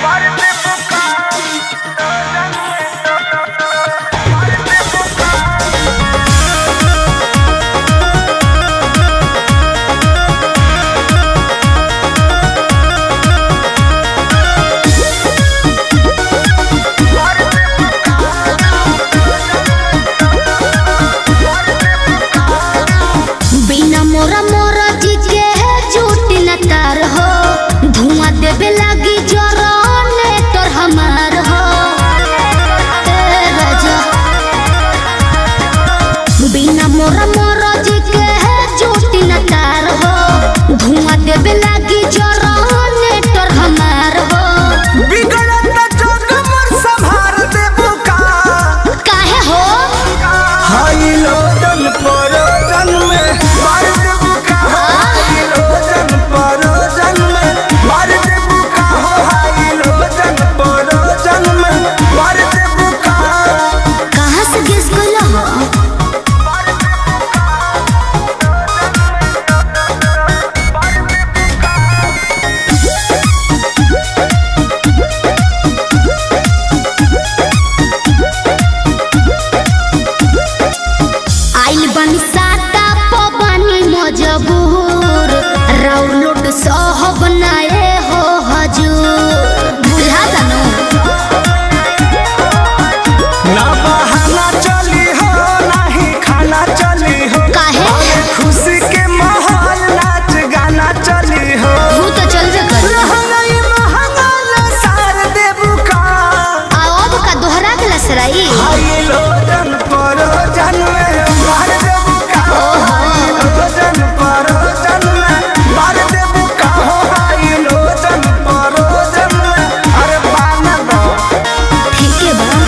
बिना मोरा मोरा जी के झूठ न तार हो धुआं देवे लगी जरने तोर हमार हो ए राजा बिना मोरा मोरा जी के झूठ न तार हो धुआं देवे लगी जरने तोर हमार हो बिगड़त जग मोर संभार देबू का काहे हो हाई लोटन परोजन में मार देबू का हाई लोटन परोजन में मार देबू का हो हाई लोटन परोजन में मार देबू का कहाँ से गेस कइला हो आइल बनी साता पबनी मजबूर राउर लोट सह बनाए हो हजूर बुझा दनो ना बहाना चली हो नाही खाना चली हो काहे? अरे खुशी के माहौल नाच गाना चली हो तू तो चलबे कर लहंगाई महंगा ना सार देबू का अब का दोहरा के लसराई हाई लोटन परोजन में मार देबू का हाई लोटन परोजन में मार देबू का हो हाई लोटन परोजन में अरे बाना दो ठीक है बा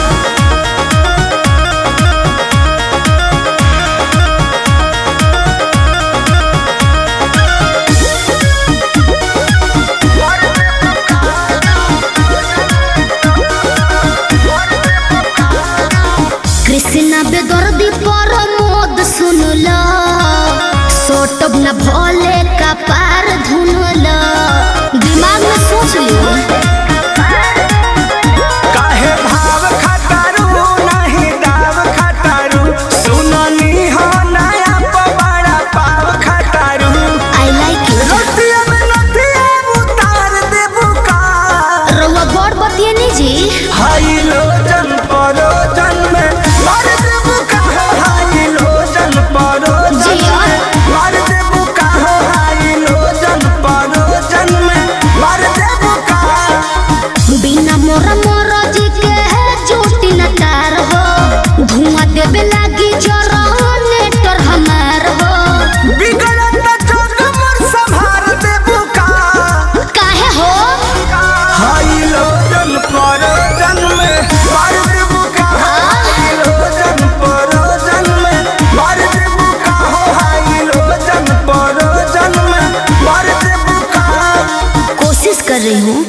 कृष्णा बेदर्दी पर मोद सुनला सोटब न भोले का पार धुनला दिमाग में सोच लियो काहे भाव खटारू नहीं दाव खटारू सुननी हो नया पवाड़ा पाव खटारू आई लाइक इट रोटिया में नथिया उतार देबू का रउआ बड़ बतिए नहीं जी हाई लोजन परोजन में मार देबू का हो हाई लोजन परोजन जिया। में मार देबू का हो हाई लोजन परोजन में मार देबू का बिना मोरा मोरा जी के झूठी न तार हो धुआं देवे लागी जरने तोर हमार हो बिगड़त जग मोर संभार देबू का काहे हो हाई लोजन परोजन में मार देबू का हाई लोजन परोजन में मार देबू का हो हाई लोजन परोजन में मार देबू का कोशिश कर रही हूँ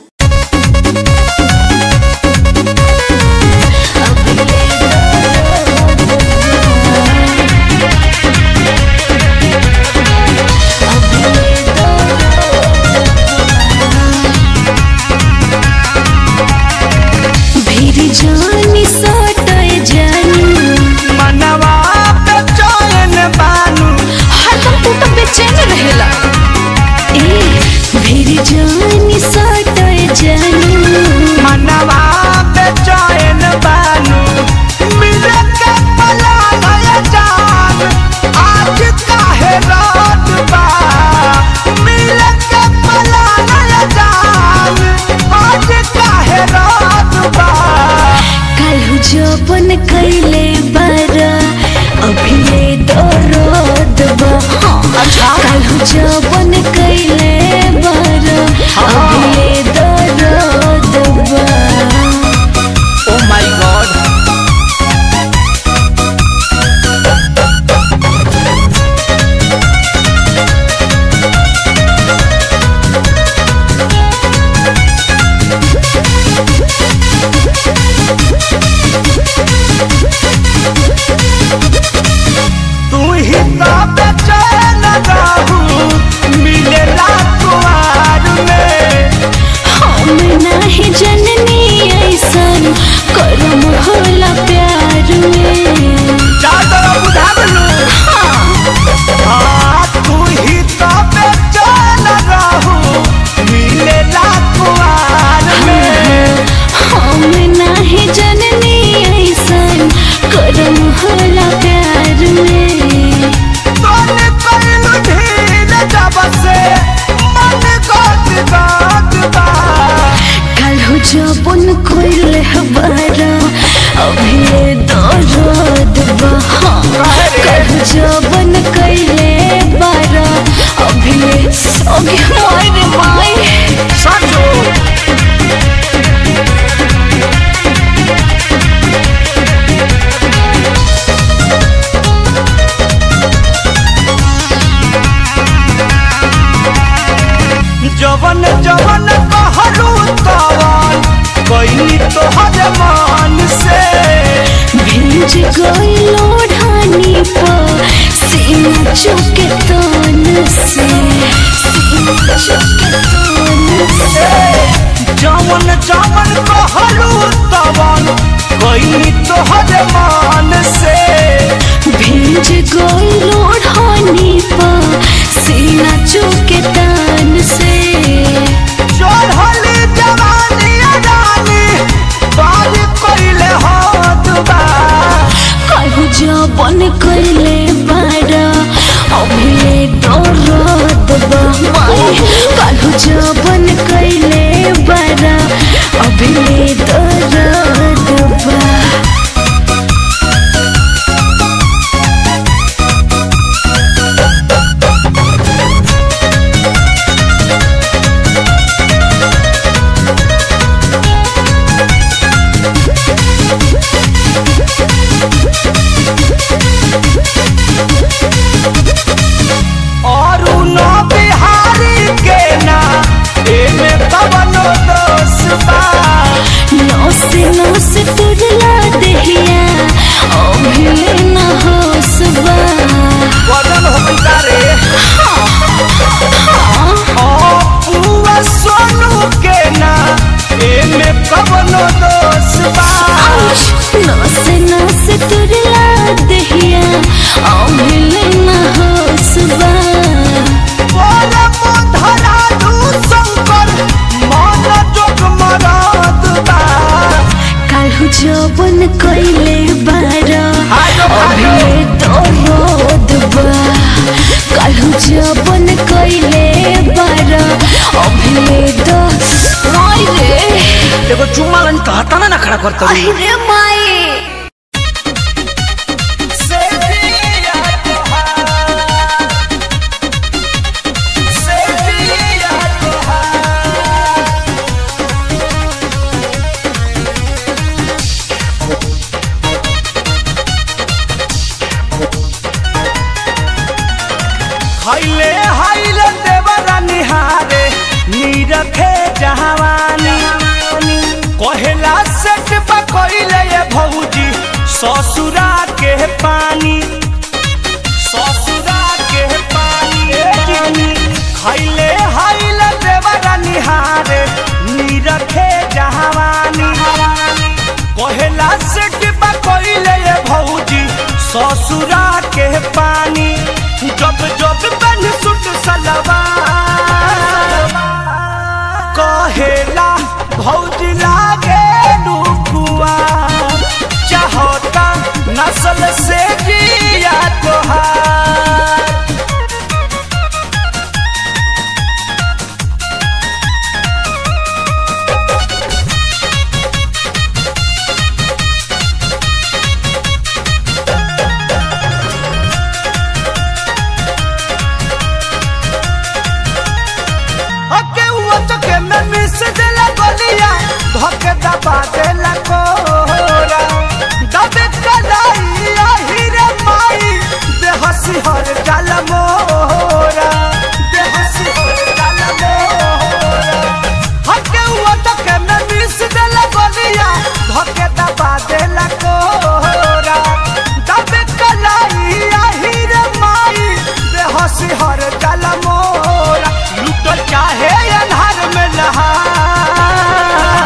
भीड़ जानी सटय जानी मनवा पे चैन बानू हरदम तू तो बेचैन रहेला ए भीड़ जानी सटय जानी मनवा पे चैन बानू मिले के पला नया जान आज काहे रात बा मिले के पला नया जान आज काहे रात बा काल्हू जपन कैले बारा अभी ले दर्द बा काल्हू जपन कैले बारा अभी ले दर्द बा ओ माय गॉड तू ही तो बेचैन रहू मिले रात में हम ना नाही जननी ऐसन करम होला प्यार में चादर बुझावलू हाँ तू ही तो बेचैन रहू मिलेला कुआर में हम नाही जननी ऐसन करम होला प्यार में तोने कइलू ढील जब से मन गोद गोद बा काल्हु जबन कोइले हबारा अभी दर्द बा काल्हु जबन कइले बारा अभी सोगे मारे माय साजो जवन जवन कहलू तवन कइनी तोहर मान से भिंज गइलो ढानी पर सीना चुके तन से सीना चुके तन से जवन जवन कहलू तवन कइनी तोहर मान से भिंज गइलो ढानी पर सीना चुके तन से चढ़ली जवानी रानी बाल कइले हाथ बा कहू जबन कइले बारा अभी दर्द बा कहू जबन कइले बारा अभी दर्द बा और न बिहारी के ना एमे कवनो दोष बा नौस नौस तुरला देहिया अभी न होसबा बदल होइता रे ओ पुआ सोनू के ना एमे कवनो दोष बा नौस नौस तुरला देहिया अभी न होसबा बोले मोधरा दू शंकर मन जोग मराद बा काल्हु जबन कइले बारा आजो भाजो। अभी दर्द बा काल्हु जबन कइले बारा अभी द माय रे एगो चुम्मा लन कहता ना ना खड़ा करता अरे माए से दिया तोहार से दिया तोहार खैले हाइले देवरा निहारे नीरखे जहावानी कहेला सेट पकइले ये भौजी ससुरा के पानी ससुरा के पानी खैले हाइले देवरा निहारे नीरखे जहावानी कहेला सेट पकइले ये भौजी ससुरा के पानी जब जब बन सुट सलवार कहेला भौजी लागे डुकुआ चाहता नस्ल से जिया तोहार हके हुआ चके में मिस देला गलिया धके दबा देला कोरा दबे कलाई आही रे माई दे हसी हर जल मोरा दे हसी हर जल मोरा हके हुआ चके में मिस देला गलिया धके दबा देला कोरा दबे कलाई आही रे माई दे हसी हर जल मोरा लुटल चाहे अन्हार में नहा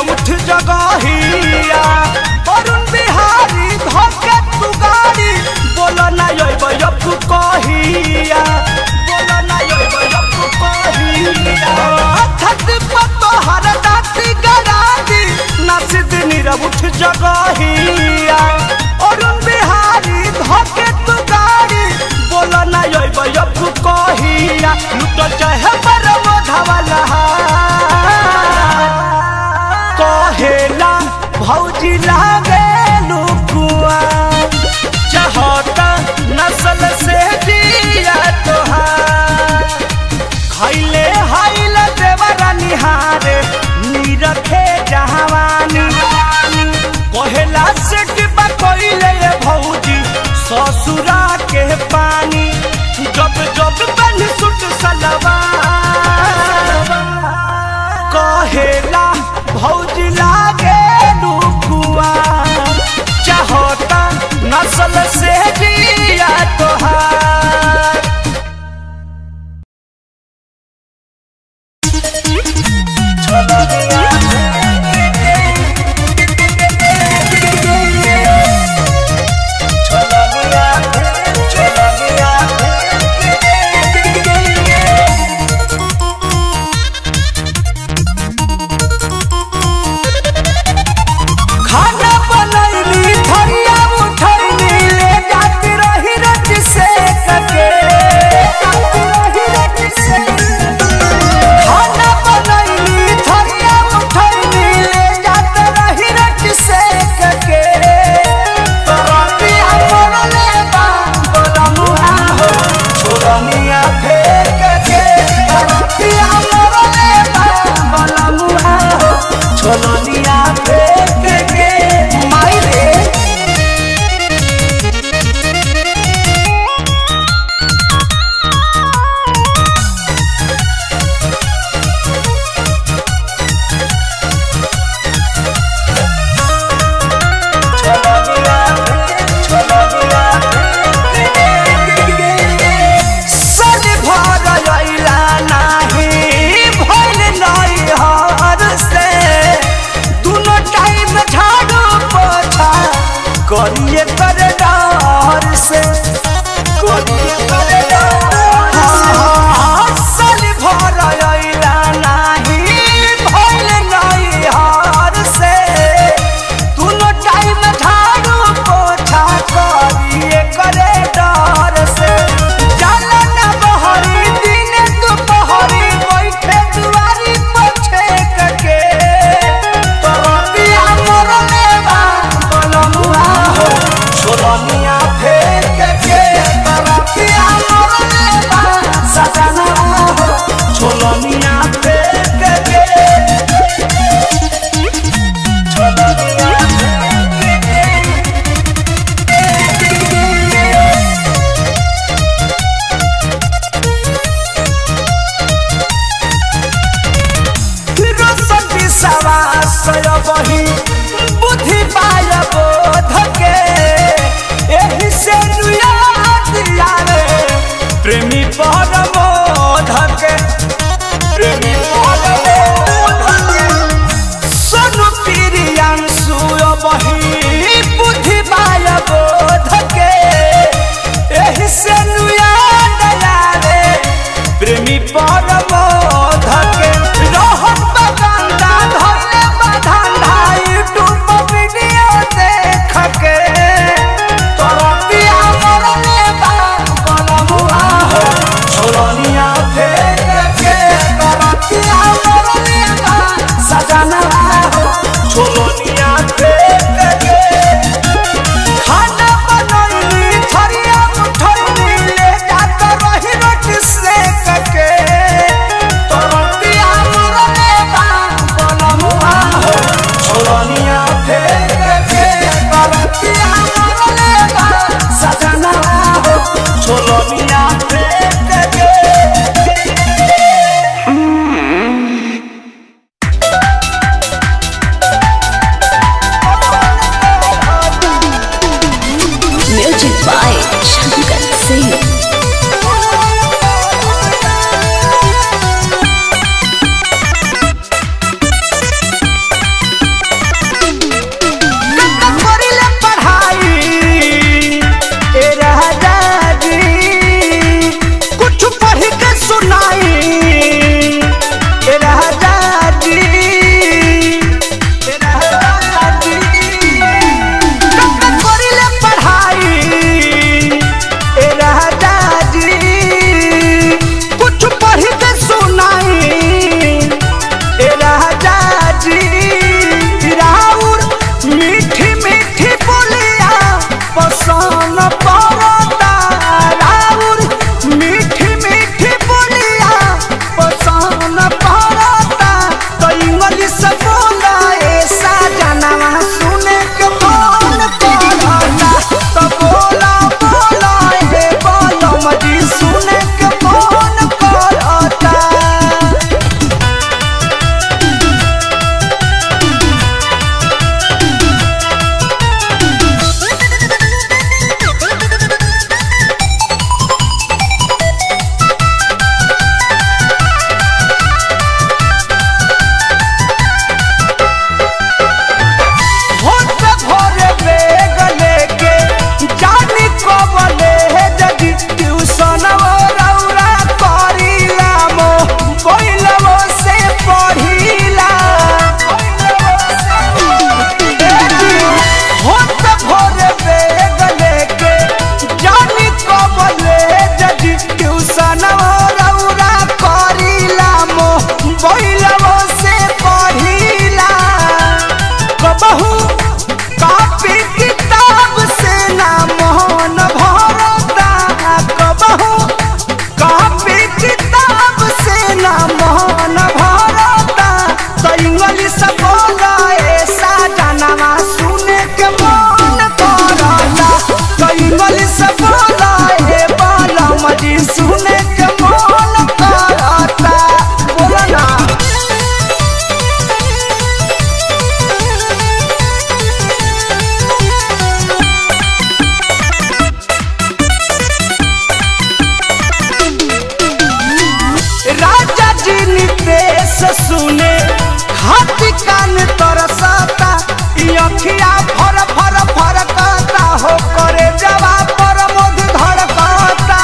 उठ जगहिया अरुण बिहारी धोके तू गाड़ी बोला ना योब यप कहिया बोला ना योब यप कहिया छत पर तोहर दाती गरादी नासिद नीरव उठ जगहिया अरुण बिहारी धोके तू गाड़ी बोला ना योब यप कहिया लुट चाहे परम धवला कहेला भौजी लागे लुकुआ चाहता नस्ल से जिया तोहार खैले हाइल देवरा निहारे नीरखे जहावानी कहेला से डिब्बा कोइले ये भौजी ससुरा के पानी जब जब बन सुट सलवा कहेला भौजी लागे लुकुआ चाहता नस्ल से जिया तोहार खाना बनैली थरिया उठैली ले जाती रही रच से कके खाना बनैली थरिया उठैली ले जात रही रच से कके तोरतिया मोरले बा बोला मुहा हो छोरनिया फेंक के तोरतिया मोरले बा बोला मुहा हो छोरनिया फेंक के माई रे सल भर अइला नाही भइल नई हर से दुनो टाइम झाड़ू पोछा करिए कर डर से करिए कर डर से सल भर अइला नाही भइल नई हर से दुनो टाइम झाड़ू पोछा करिए करे डर से जाला ना बहरी दिन दुपहरी बैठे दुआरी पछे कके तरतिया मोरले बा बोलमुआ हो छोरनिया फेंक के तरतिया मोरले बा सजना हो छोरनिया फेंक के छोरनिया फेंक के रोशन विश्वास बही बुद्धि पाय बोध के एही से याद आवे प्रेमी परमोध के प्रेमी परमोध के सोनू प्रियांशु बही बुद्धि पाय बोध के एही से याद आवे प्रेमी परमोध के रोहन बगंदा धरले बधंधा यूट्यूब वीडियो जी राउर मीठी मीठी बोलिया पसंद पड़ता राउर मीठी मीठी बोलिया पसंद पड़ता तो इंग्लिश बोला ऐसा जानवा सुने के मन करता तो बोला बोला हे बोलो मजी सुने के मन करता होत भोरे बेग लेके जानी कबले जदि ट्यूशन रौरा करीला मो कोइलवो से पढ़ीला होत भोरे बेग लेके जानी कबले जदि ट्यूशन रौरा करीला मो कोइलवो से पढ़ीला कबहू कापी किताब से ना मोहन भरता कबहू कापी किताब से ना मोहन भरता तो इंग्लिश बोला ऐसा जानवा सुने के मन करता तो इंग्लिश बोला हे बाला मजी सुने के मन करता बोला ना राजा जी नितेश सुने हाथी कान तरसता ई अखिया फर फर फरकता हो करे जवा पर मुध धड़कता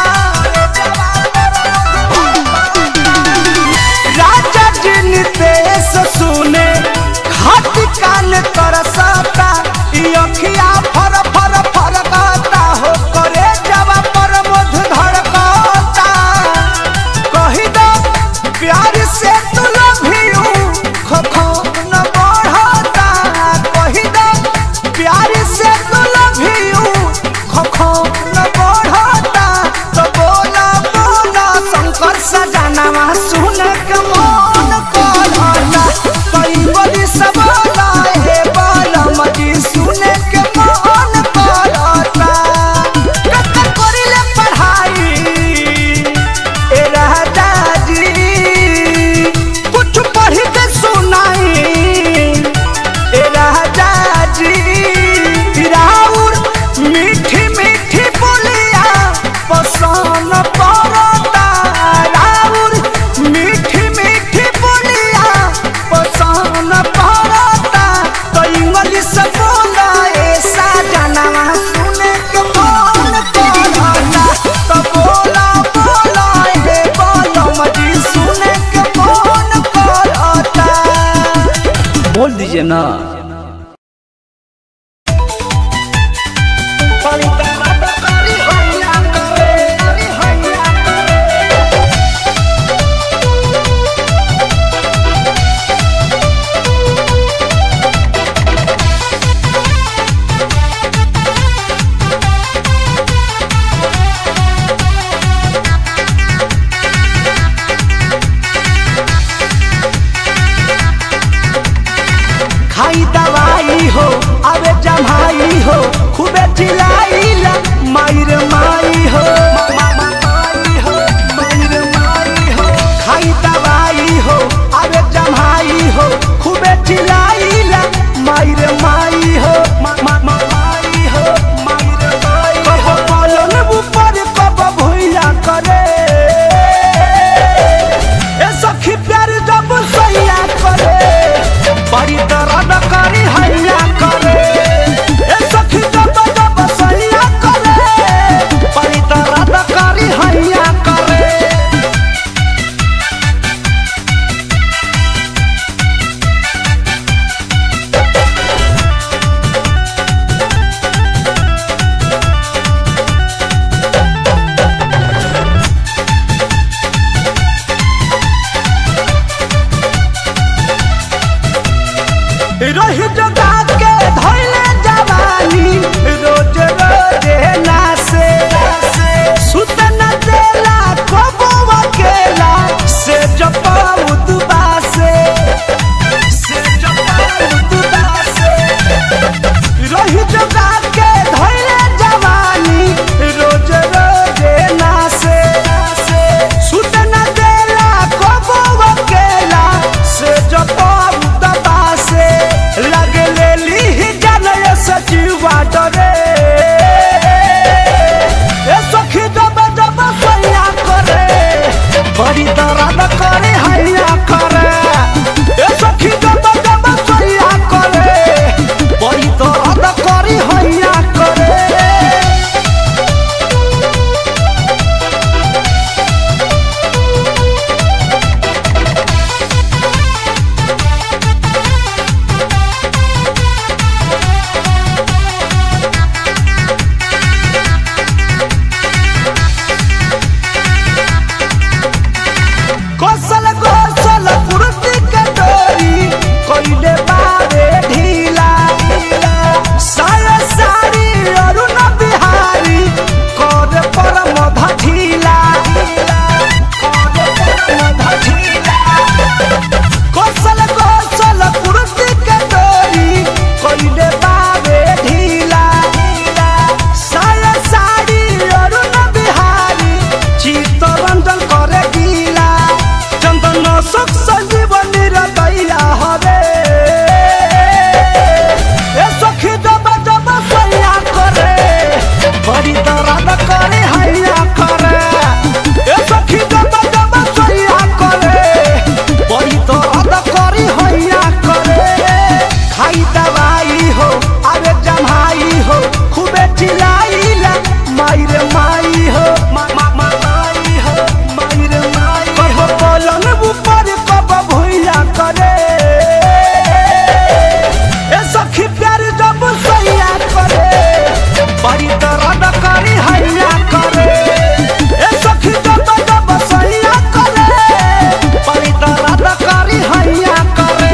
राजा जी नितेश सुने हाथी कान तरसता ई अखिया फर फर फरकता हो करे जवा पर मुध धड़कता कही दो प्यार से तू लभियू खखो न बढ़ता कही दो प्यार से तू लभियू खखो न बढ़ता तो बोला बोला शंकर सजनवा सुन के मन करता कई बोली सब बोला हे बोला मजी सुन के मन करता कत करिले पढ़ाई ए राजा जी कुछ पढ़ के सुनाई ए राजा जी राउर मीठी मीठी बोलिया पसंद पड़ता राउर मीठी मीठी बोलिया पसंद पड़ता तो इंग्लिश बोला ऐसा जानवा सुने के मन करता तो बोला बोला हे बोलो मजी सुने के मन करता बोल दीजिए ना खाई दवाई हो अबे जमाई हो खूबे चिल्लाइला मायर माई हो माई हो मायर माई हो खाई दवाई हो अबे जमाई हो खूबे चिल्लाइला मायर माई हो माई हो मायर माई हो कब पलन ऊपर कब भुइया करे ए सखी प्यार जब सैया करे बड़ी दर्द करी हैया करे ए सखी जब जब सैया करे बड़ी दर्द करी हैया करे रही जगा के धैले जवानी रोज रोजे नासे सुत न देला कबो अकेला से जपाऊ दुबासे से जपाऊ दुबासे रही जगा के धैले जवानी रोज रोजे नासे सुत न देला कबो अकेला से जपाऊ दबासे लगे लेली ही जानय सचिवा डरे ए सखी जब जब सैया करे बड़ी दर्द करे हैया करे ए सखी जब जब सैया करे बड़ी दर्द करे हैया करे कौशल कौशल कुर्ती के डोरी कोइले बारे ढीला साया साड़ी अरुण बिहारी कर पर मधा ढीला कौशल कौशल कुर्ती के डोरी कोइले बारे ढीला साया साड़ी अरुण बिहारी चित्तरंजन करे गीला चंदन सुख संजीवनी रदैया हवे ए सखी जब जब सैया करे बड़ी दर्द करे हैया करे ए सखी जब जब सैया करे बड़ी दर्द करे हैया करे खाई दवाई हो अरे जमाई हो खूबे चिल्लाइला माई रे माई हो मा मा मा माई हो माई रे माई कहो पलंग ऊपर कब भुइया करे ए सखी प्यार जब सैया करे बड़ी दर्द करी हैया करे ए सखी जब जब सैया करे बड़ी दर्द करी हैया करे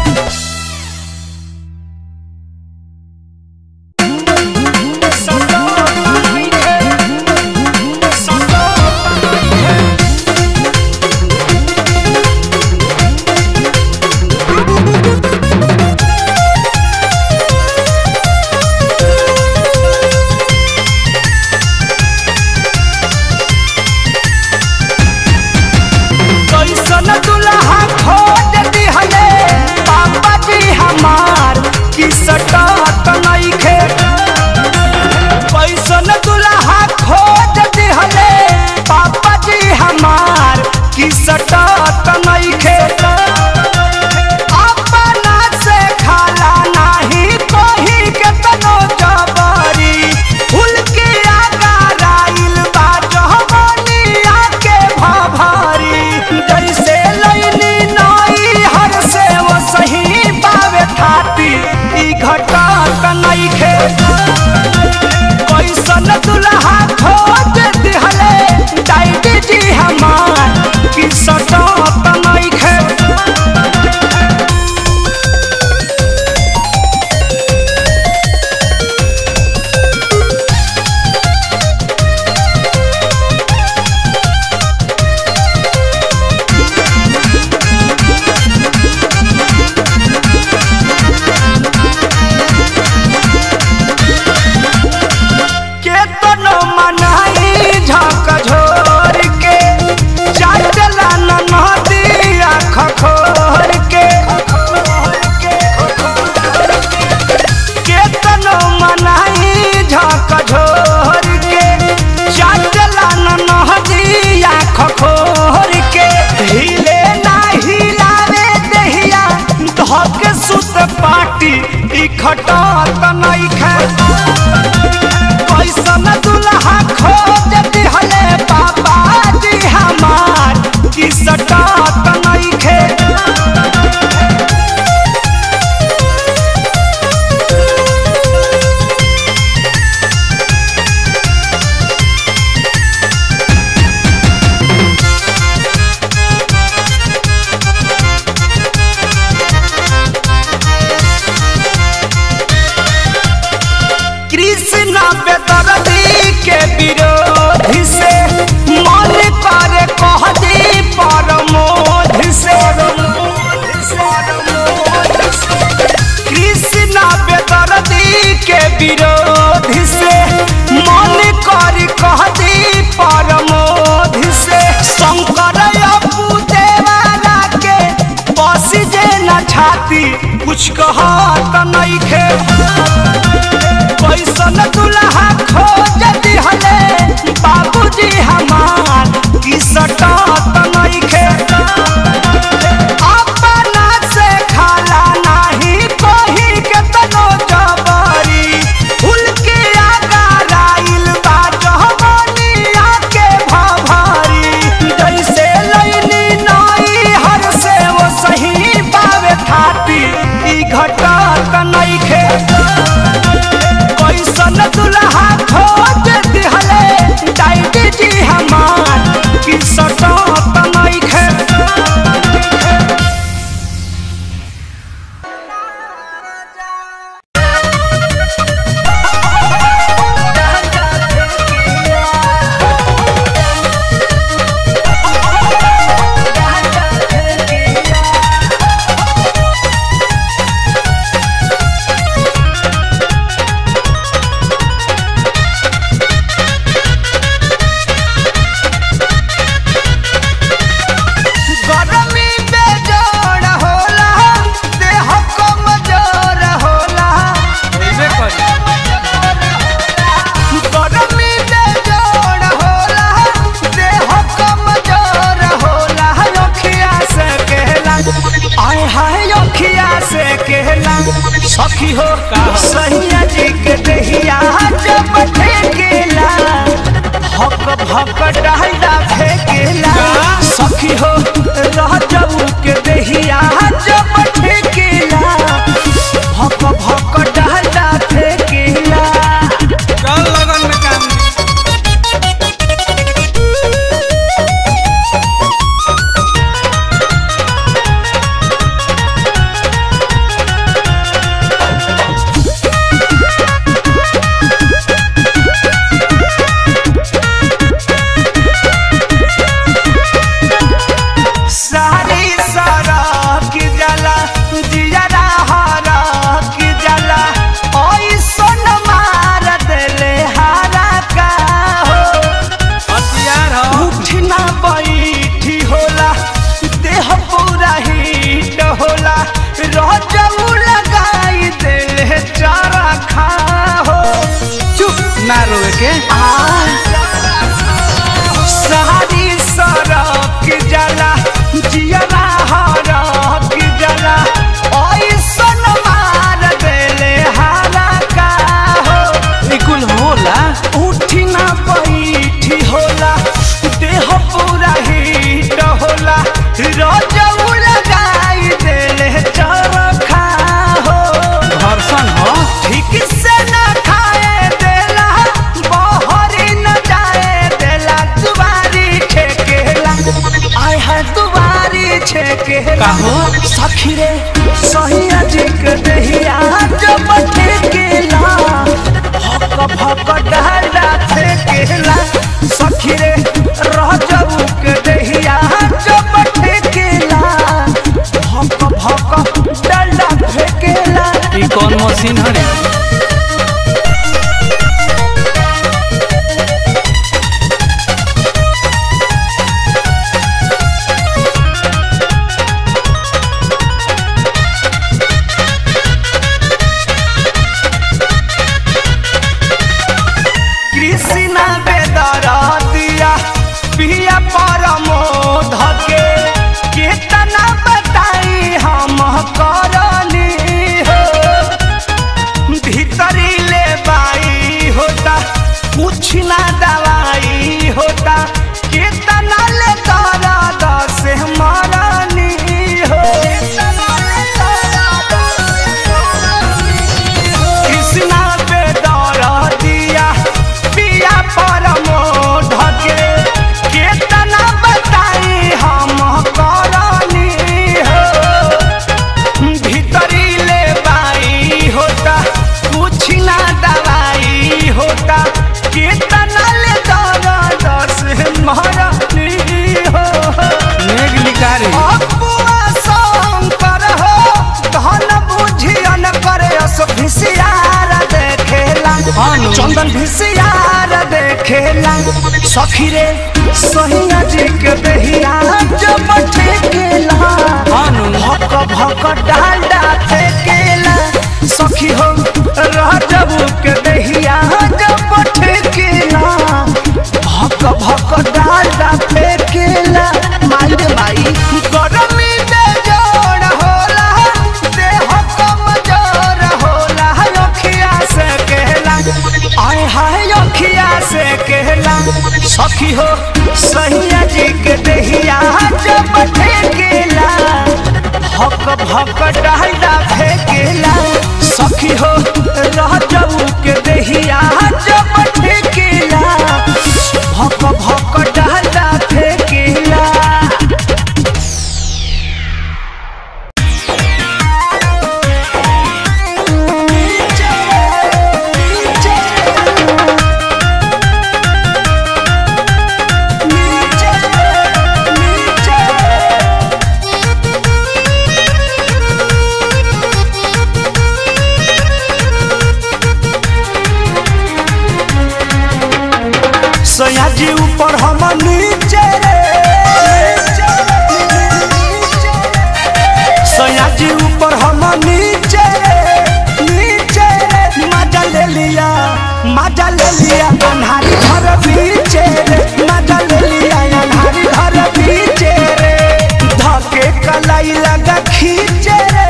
कैसन दुल्हा खोज दिहले पापा जी हमार की सटात नइखे कैसन दुल्हा खोज दिहले पापा जी हमार की सटात नइखे अपना से खाला नाही कोही के तनो जबरी फूल के आगा राइल बा जहमनिया के भभारी जैसे लैनी नई हर से वो सही पावे खाती ई घटत नइखे कैसन दुल्हा खोज दिहले डाइडी जी हमार की सटत नइखे केतनो मनाई झक झोर के चाटला न नदिया खखोर के केतनो मनाई झक झोर के चाटला न नदिया खखोर के हिले ना हिलावे देहिया धक सुत पाटी ई खटत नइखे कैसन दुल्हा खोज दिहले पापा जी हमार की सटात नइखे के विरोध से मन करी कह दी परमोध से शंकर अपू देवाला के बस जे न छाती कुछ कहत नइखे कैसन दुल्हा खोज दिहले बाबूजी हमार की सटत नइखे अपना से खाला नाही कोही के तनो जबरी फूल के आगा राइल बा जहमनिया के भभरी जैसे लैनी नई हर से वो सही पावे थाती ई घटत नइखे कैसन दुल्हा खोज दिहले डाइडी जी हमार की सटत नइखे गरमी बेजोड़ होला देह कमजोर होला गरमी बेजोड़ होला देह कमजोर होला अखिया से कहला आय हाय अखिया से कहला सखी हो सैया जी के दहिया जब ठेकेला भक भक डाला फेकेला सखी हो रह जाऊ के दहिया जब ठेकेला भक भक डाला फेकेला चल लगन में काम सारी सारा की जला जियरा हरा की जला ओई सोन मार देले हारा का हो हथियार हो उठना बैठी होला देह पूरा हीट होला रजऊ लगाई देले चारा खा हो चुप ना रोए के सारी सड़क जला जियरा हरक जला ऐसन मार देले हारा का हो ई कुल होला उठी ना बैठी होला देह पूरा हीट होला रजऊ लगाई देले चरखा हो घर्षण हो ठीक से न खाए देला बहरी न जाए देला दुबारी छेकेला आय है दुबारी छेकेला काहो? सखी रे सही अजिक दहिया जब ठेकेला भक भक डाला ठेकेला सखी रे रह जाऊ के दहिया जब ठेकेला भक भक डाला फेकेला ई कौन मशीन हरे कृष्णा बेदर दिया पिया परमोध के केतना बताई हम करनी हो ऐसन भिसियार देखेला सखी रे सहिया जी के दहिया जब ठेकेला अनु भक भक डांडा फेकेला सखी हो राजबू के दहिया जब ठेकेला भक भक डांडा फेकेला माई रे माई गरमी में जोड़ होला देह कमजोर होला अखिया से कहला आय हाय अखिया से कहला सखी हो सैया जी के दहिया जब ठेकेला भक भक डाला फेकेला सखी हो रह जाऊ के दहिया जब ठेकेला भक भक डाला फेकेला सयाजी ऊपर हम नीचे रे सयाजी ऊपर हम नीचे रे नीचे रे मजा ले लिया मजा ले लिया अन्हारी घर बीचे रे मजा ले लिया अन्हारी घर बीचे रे धके कलाई लगा खींचे रे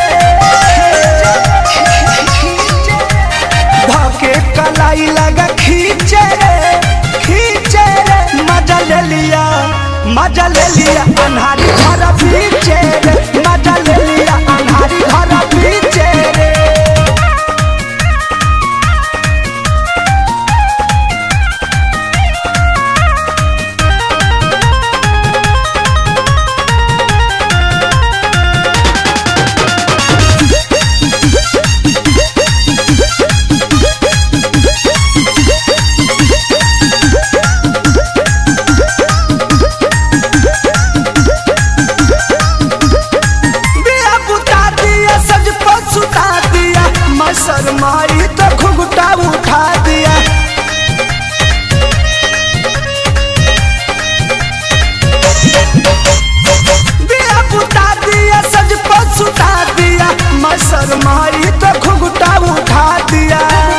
धके कलाई लगा खींचे रे खींचे रे मजा ले लिया मजा ले लिया अन्हारी घर पीछे रे मजा ले लिया अन्हारी घर पीछे रे दिया बुता दिया सज पर सुता दिया मैं शर्माई तो घुघुटा उठा दिया दिया बुता दिया सज पर सुता दिया मैं शर्माई तो घुघुटा उठा दिया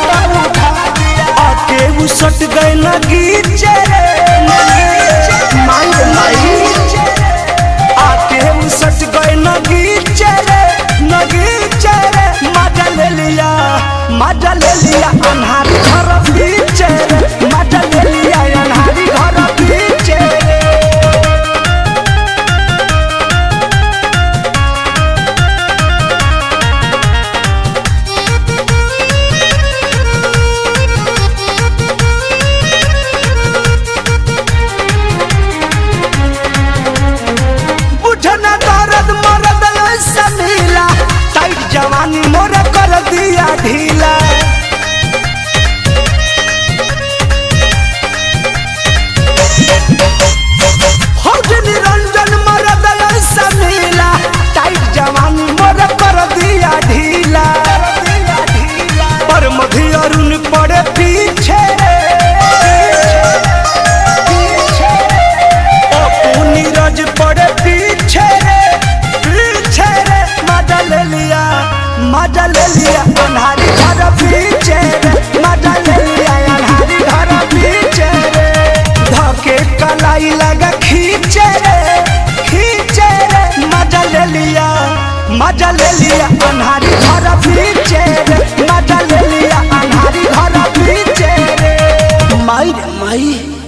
आके वो सट गए लगीचे रे माई माई आके हम सट गए नगीचे रे नगीचे रे मजा ले लिया मजा ले लिया अन्हारी घर पीछे रे मजा ले लिया अन्हारी घर पीछे रे बुझना दर्द मरद ऐसा मिला टाइट जवानी मोर कर दिया ढीला फौज निरंजन मरद ऐसा मिला टाइट जवानी मोर कर दिया ढीला पर मधी अरुण पड़े पीछे अपू नीरज पड़े पीछे रे पीछे रे मजा ले लिया मजा ले लिया अन्हारी घर पीछे रे मजा ले लिया अन्हारी घर पीछे रे धके कलाई लगा खींचे रे खींचे रे मजा ले लिया मजा ले लिया अन्हारी घर पीछे रे मजा ले लिया अन्हारी घर पीछे रे माई रे माई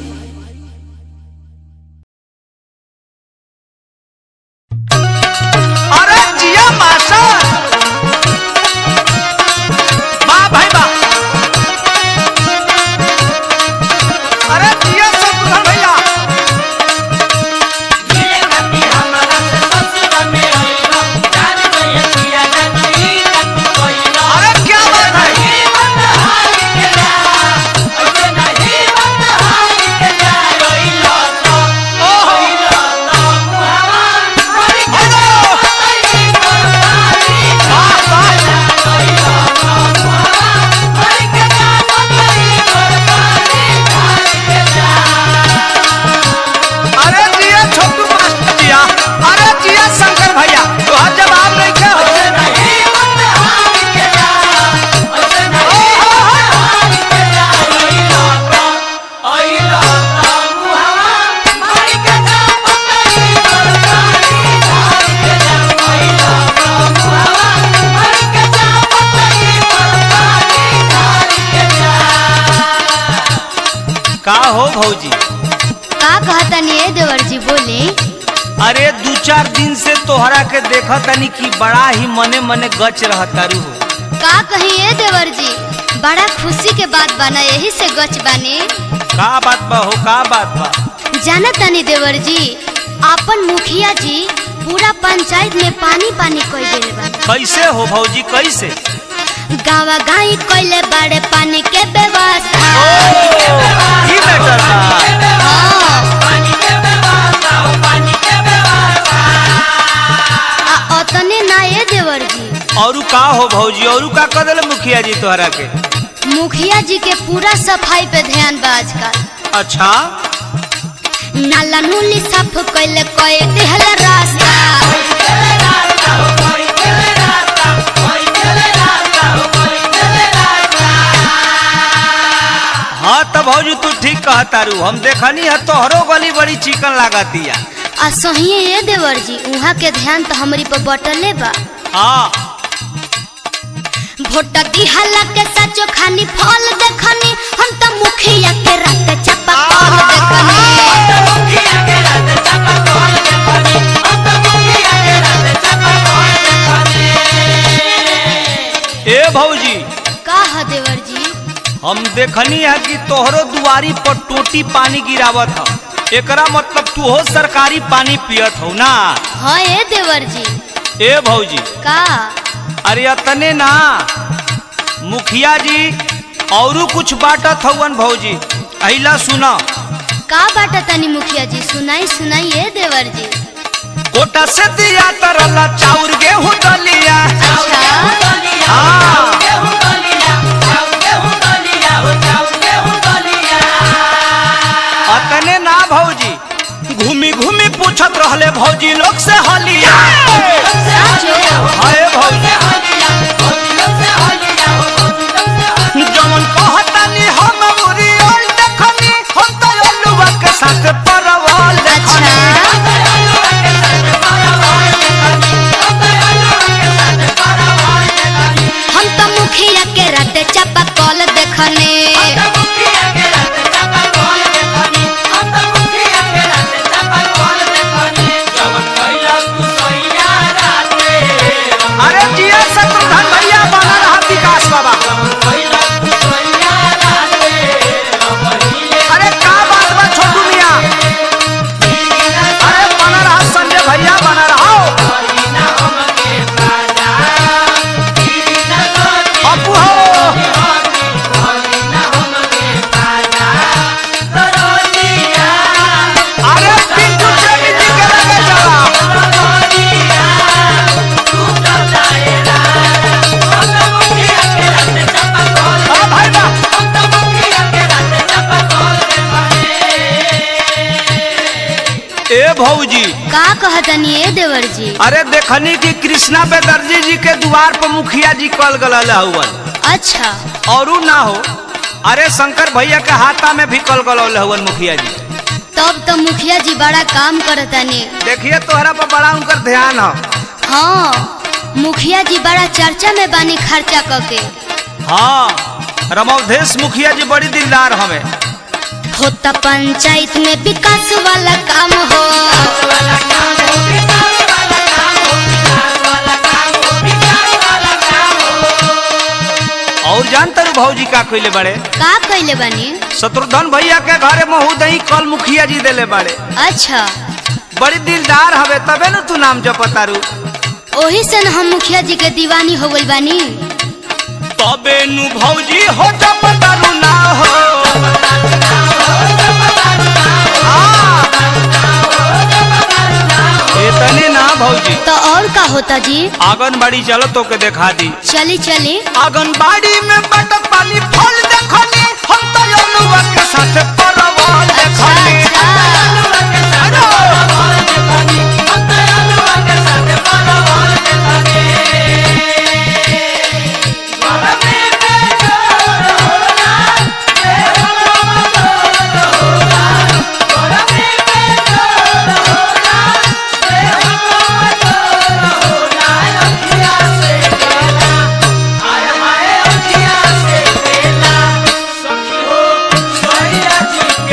अरे जिया मास्टर वाह भाई वाह अरे जिया शत्रुघ्न भैया मिले खाती हमारा से ससुर में आइबा जान गए किया जाती का हो भौजी का कहतनी ए देवर जी बोले अरे दू चार दिन से तोहरा के देखा तनी कि बड़ा ही मने मने गच रहतारू हो का कही ए देवर जी बड़ा खुशी के बात बना यही से गच बानी का बात बा हो का बात बा जाना तनी देवर जी आपन मुखिया जी पूरा पंचायत में पानी पानी कोई देले बा कैसे हो भौजी कैसे गावा गाई कोइले बड़े पानी के व्यवस्था ई मैटर बा हाँ। आ अतने ना ए देवर जी औरू का हो भौजी औरू का कर देले मुखिया जी तोहरा के मुखिया जी के पूरा सफाई पे ध्यान बा आजकल अच्छा नाला नूली साफ कोइले कोई दिहल रास्ता हाँ तो भौजी तू ठीक कहतारू हम देखनी है तोहरो गली बड़ी चिकन लागतिया आ सहिए ए देवर जी उहाँ के ध्यान तो हमरी पर बटले बा हाँ भोट दिहला के सचो खानी फल देखनी हम तो मुखिया के रात चपा कॉल देखनी ए भौजी का है देवर जी हम देखनी है कि तोहरो दुआरी पर टोटी पानी गिरावत ह एकरा मतलब तू हो सरकारी पानी पियत हो ना हाँ ए देवर जी ए भौजी का अरे अतने ना मुखिया जी औरू कुछ बाटत हवन भौजी अहिला सुना का बाटा तनी मुखिया जी सुनाई सुनाई ए देवर जी कोटा से दिया तरला चाउर गेहूं दलिया अच्छा हाँ अतने ना भौजी घूमी घूमी पूछत रहले भौजी लोग से हलिया साचो हाय भौजी जमन कहतानी हम उरी ओल देखनी हम तो अलुआ के साथ परवल देखनी अच्छा हम तो मुखिया के रात चपा कॉल देखने अरे जिया शत्रुघ्न भैया बना रहा विकास बाबा अरे का बात बा छोटू मिया अरे बना रहा संजय भैया बना रहा अपू हो अरे पिंटू चेनी जी के लगे चला हाँ भाई बा ए भौजी का कहतनी ए देवर जी अरे देखनी कि कृष्णा बेदर्जी जी के द्वार पर मुखिया जी कल गल हुवन अच्छा औरू ना हो अरे शंकर भैया के हाथा में भी कल गल हुवन मुखिया जी तब तो मुखिया जी बड़ा काम करतनी देखिए तोहरा पर बड़ा उनकर ध्यान है हाँ मुखिया जी बड़ा चर्चा में बानी खर्चा करके हाँ रमवधेश मुखिया जी बड़ी दिलदार हमें होता पंचायत में विकास वाला काम हो और जानते रहो भौजी का कइले बड़े का कैले बानी शत्रुघ्न भैया के घरे महू दही कल मुखिया जी देले बड़े अच्छा बड़ी दिलदार हवे तबे न तू नाम जपतारू ओही से न हम मुखिया जी के दीवानी हो गइल बानी तबे नु भौजी हो जपतारू ना हो हाँ। इतने ना भौजी तो और का होता जी आंगनबाड़ी चलो तो के देखा दी चली चली आंगनबाड़ी में बटक पानी फल देखनी हम तो अलुआ के साथ परवल अच्छा देखनी अच्छा सखी हो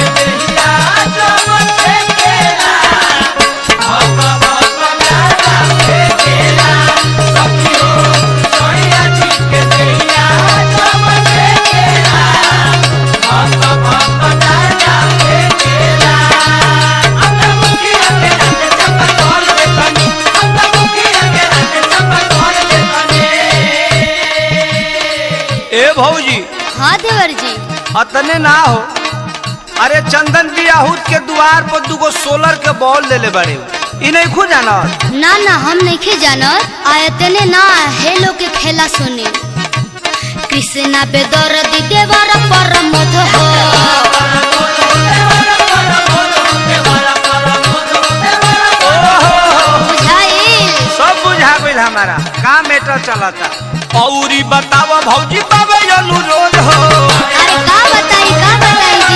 भौजी हाँ देवर जी अतने ना हो अरे चंदन बियाहूत के द्वार पर दुगो सोलर के बॉल लेले बड़े इ नहीं खो जाना ना ना हम नहीं जानत आयतने ना हेलो के खेला सुने कृष्णा बेदर दी देवर पर मध हो बुझाइल सब बुझा गइल हमारा का मैटर चलता औरी बतावा भौजी बाबे अनुरोध हो अरे का बताई का बताई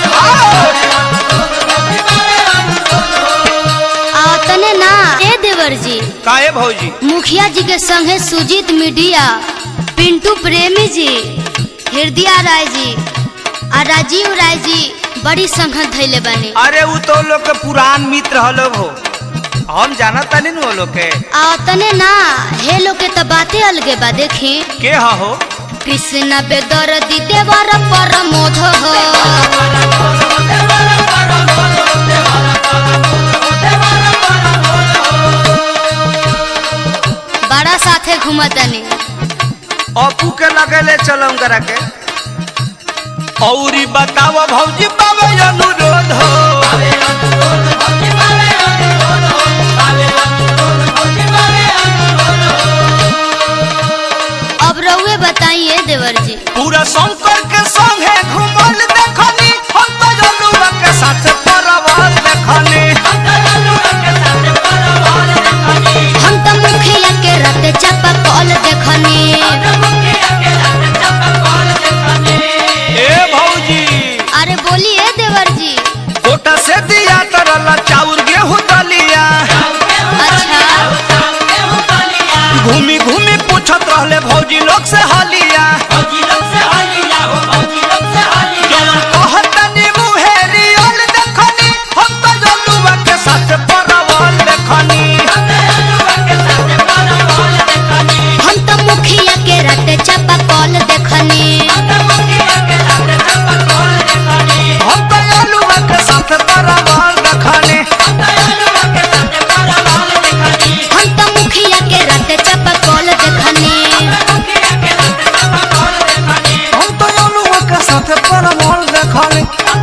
जी आतने ना ए देवर जी काहे भौजी मुखिया जी के संगे सुजीत मीडिया पिंटू प्रेमी जी हृदय राय जी आ राजीव राय जी बड़ी संगत धैले बने अरे उ तो लोग के पुरान मित्र हलो हो हम जाना तनी नु वो लोग के आ तने ना हे लोग के तो बातें अलगे बा देखी के हा हो कृष्ण बेदर दी देवर पर मोध हो बड़ा साथे घूमतनी अपू के लगे ले चलम करा के औरी बतावा भौजी बाबे अनुरोध हो अब रउए बताइए देवर जी पूरा शंकर के संगे घुमल देखनी हम तो जलुआ के साथ परवाल देखनी हम तो मुखिया के रते चापा कॉल देखनी ए भौजी अरे बोलिए देवर जी कोटा से दिया तरला चाउर गेहूं दलिया अच्छा घूमी घूमी पूछत रहले भौजी लोग से हलिया जवन कहतनी मुहेरी ओल देखनी हम तो जलुआ के साथ परवाल देखनी हम तो मुखिया के रते चापा कॉल देखनी हम तो जलुआ के साथ परवाल देखनी हम तो मुखिया के रते चापा कॉल देखनी हम तो जलुआ के साथ परवाल देखनी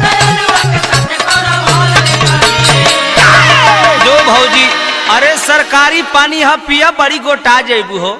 जो भौजी अरे सरकारी पानी ह पिया बड़ी गोटा जेबू हो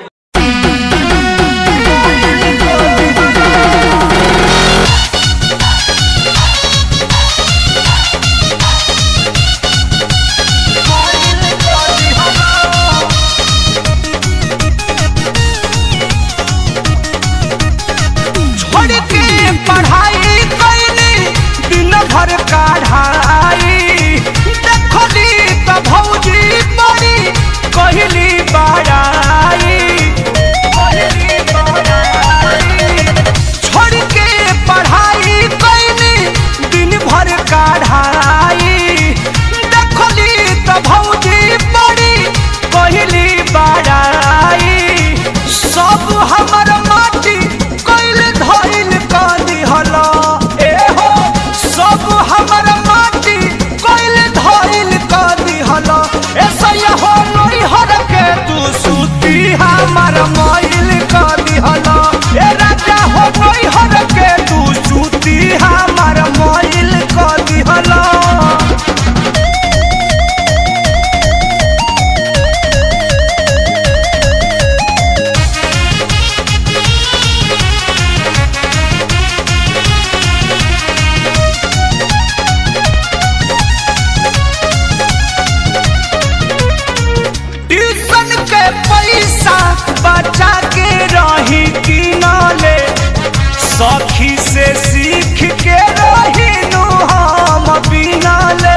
छोड़ के पढ़ाई कैली दिन भर काढ़ाई देखली त भौजी बड़ी कहली बड़ाई कहली बड़ाई। छोड़ के पढ़ाई कैली दिन भर काढ़ाई देखली त भौजी बड़ी कहली बड़ाई सब हमर माटी कैल धइल क दिहल ए हो सब हमर माटी कैल धइल क दिहल ऐसा हो नई हर के तू सूती हमर मइल क दिहल ए राजा हो नई हर के तू सूती हमर मइल क दिहल ट्यूशन के पैसा बचा के रही कि न ले सखी से सीख के रही नु हम बिना ले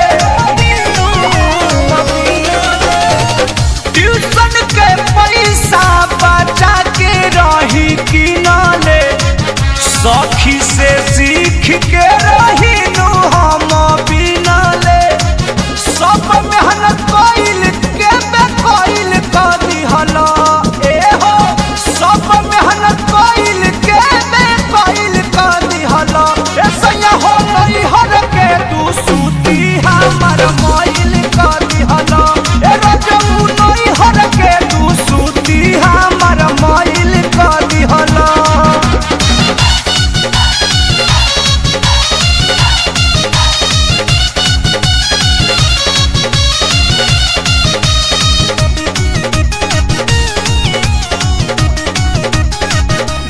ट्यूशन के पैसा बचा के रही कि न ले सखी से सीख के रही नु हम बिना ले सब मेहनत कइल के बे कइल क दिहल ए हो सब मेहनत कइल के बे कइल क दिहल ए सैया हो नई हर के तू सूती हमर मइल क दिहल ए रजऊ नई हर के तू सूती हमर मइल क दिहल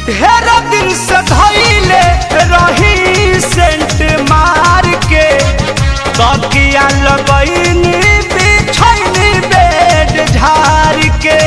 ढेर दिन से धैले रही सेंट मार के तकिया लगैनी बिछैनी बेड झार के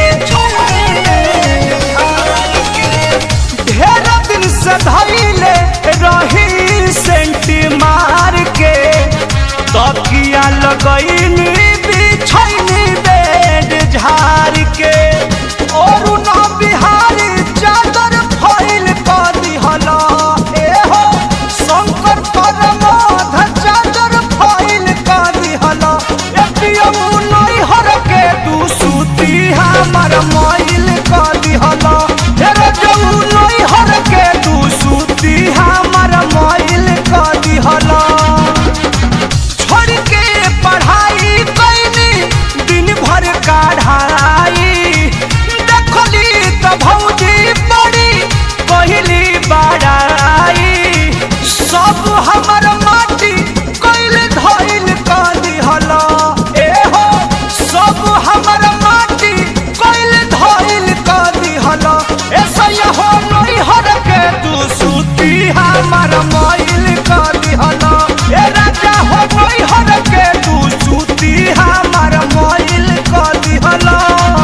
ढेर दिन से धैले रही सेंट मार के तकिया लगैनी बिछैनी बेड झार के और ना बिहारी चादर फैल कर दिहला ए हो शंकर परमोध चादर फैल कर दिहला एटीएम नहीं हर के दू सूती हमर माइल कर दिहला ए रजऊ नहीं हर के दू सूती हमर माइल कर दिहला छोड़ के पढ़ाई कैनी दिन भर काढ़ाई देखली त भौजी पड़ी कहली बड़ाई सब हमर माटी कैल धैल कर दिहला ए हो सब हमर माटी कैल धैल कर दिहला ऐसा हो नहीं हर के तू सूती हमर माइल कर दिहला ए राजा हो नहीं हर के तू सूती हमर माइल कर दिहला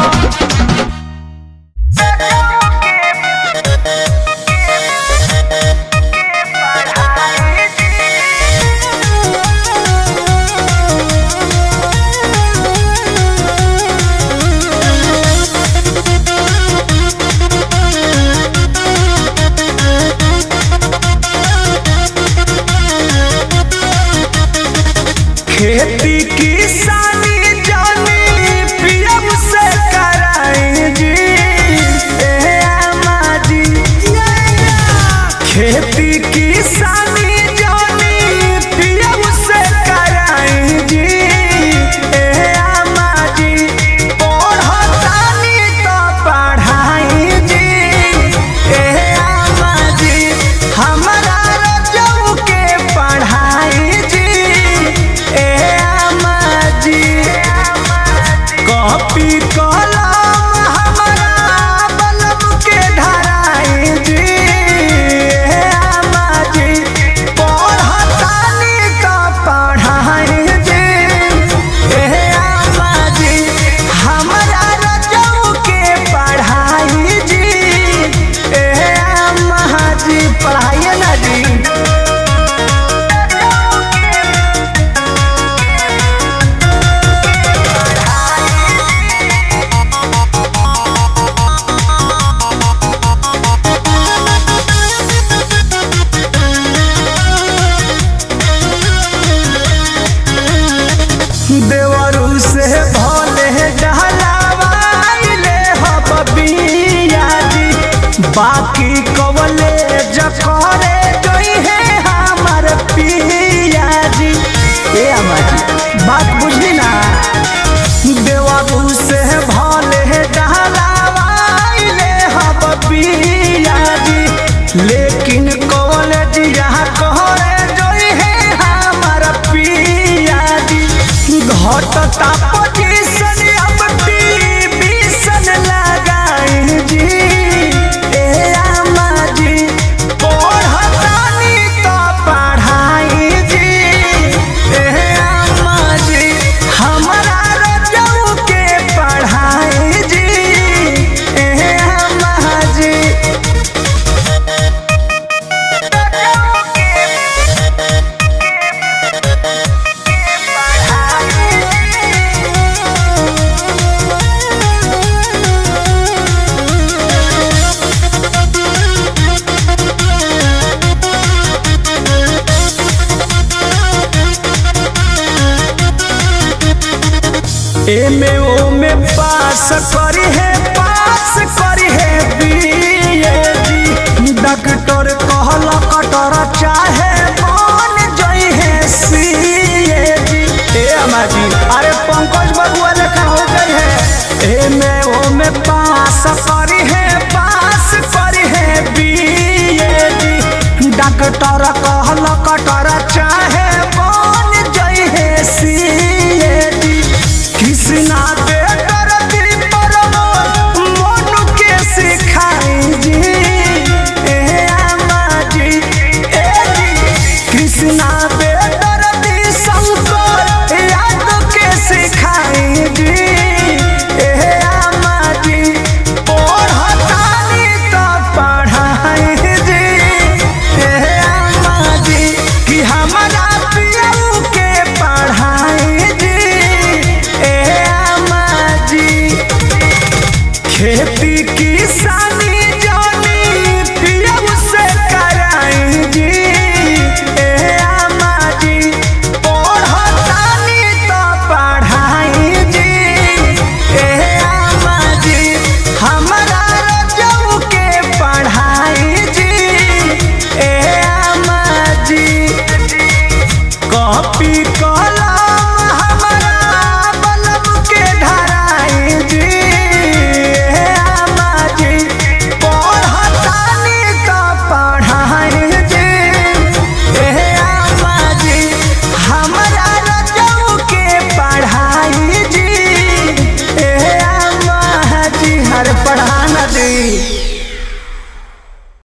खेती किसानी जानी पियम से कराई जी ए आमा जी खेती किसानी जानी पियम से कराई जी ए आमा जी पढ़तानी तो पढ़ाई जी ए आमा जी हमरा रजऊ के पढ़ाई जी ए आमा जी कॉपी कलम हमरा बलम के धराई जी ए आमा जी पढ़तानी तो पढ़ाई जी ए आमा जी हमरा रजऊ के पढ़ाई जी ए आमा जी पढ़ाइए ना जी देवरू से भोले डहलावाइले हब बिया जी बाकी कवले जकरे जोई है हमर पिया जी ए अम्मा जी बात बुझली ना देवरू से भोले डहलावाइले हब पिया जी लेकिन कॉलेज यहाँ कहरे जोई है हमर पिया जी घटता पोजीशन अब टीवीशन लगाई जी ए आमा जी पढ़तानी तो पढ़ाई जी ए आमा जी हमरा रजऊ के पढ़ाई जी ए आमा जी एमे ओमे पास करी है पास करी है बीए जी डॉक्टर कहल कटर चाहे बन जई है सीए जी ए अम्मा जी अरे पंकज बबुआ लेखा हो गई है एमे ओमे पास करी है पास करी है बीए जी डॉक्टर कह